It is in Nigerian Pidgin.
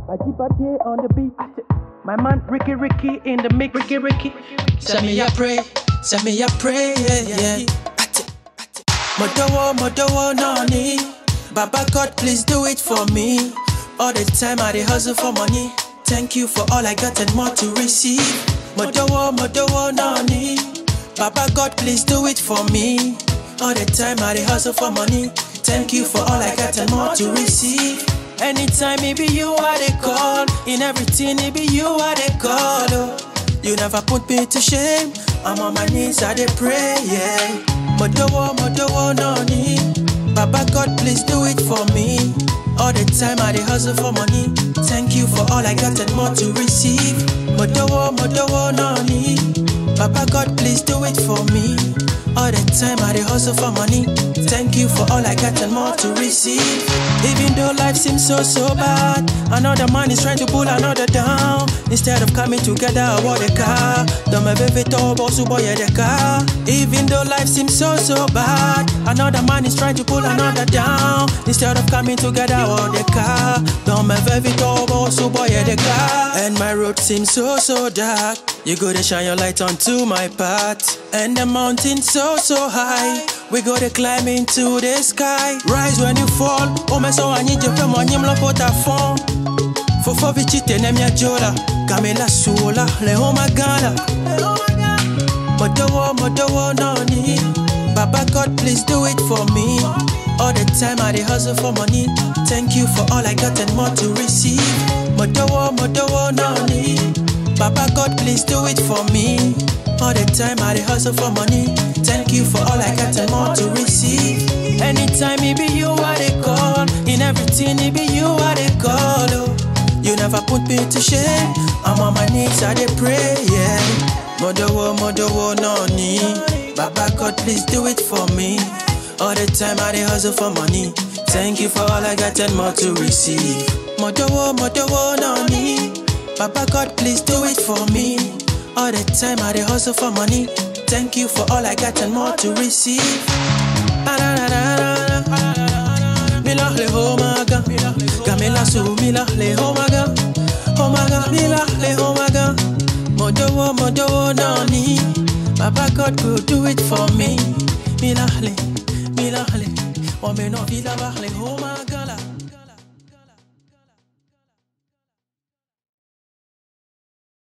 Ajibade on the beat. My man Ricky Ricky in the mix. Ricky Ricky. Send me a pray, send me a pray, yeah, yeah. Modowo, modowo, nani. Baba God, please do it for me. All the time I dey hustle for money. Thank you for all I got and more to receive. Modowo, modowo, nani. Baba God, please do it for me. All the time I dey hustle for money. Thank you for all I got and more to receive. Anytime it be you I dey call, in everything it be you I dey call. Oh. You never put me to shame. I'm on my knees, I dey pray, yeah. Modowo, modowo, nani. Baba God, please do it for me. All the time I dey hustle for money. Thank you for all I got and more to receive. Modowo, modowo, nani. Baba God, please do it for me. All the time I dey hustle for money. Thank you for all I got and more to receive. Even though life seems so so bad, another man is trying to pull another down. Instead of coming together, I want a car. Don't me baby boss boy the car. Even though life seems so so bad, another man is trying to pull another down. Instead of coming together, I want a car. Don't me baby boss boy the car. And my road seems so so dark. You go to shine your light onto my path. And the mountain so so high. We go to climb into the sky. Rise when you fall. Oh my so I need you from on your pota phone. Fofo vichite ne mia jola. Kamela suola. Le oh my gala. Modowo, modowo, noni. Baba God, please do it for me. All the time I dey hustle for money. Thank you for all I got and more to receive. Modowo, modowo, noni. Baba God, please do it for me. All the time I dey hustle for money. Thank you for all I got and more to receive. Anytime it be you I dey call, in everything it be you I dey call. Oh. You never put me to shame. I'm on my knees I dey pray, yeah. Modowo, modowo, noni. Baba God, please do it for me. All the time I dey hustle for money. Thank you for all I got and more to receive. Modowo, modowo, noni. Baba God, please do it for me. All the time I dey hustle for money. Thank you for all I got and more to receive. Mila le homaga, gamela su mila le homaga, homaga mila le homaga. Modowo modowo nani, Baba God go do it for me. Mila le, mila le, wame no vila le homaga la.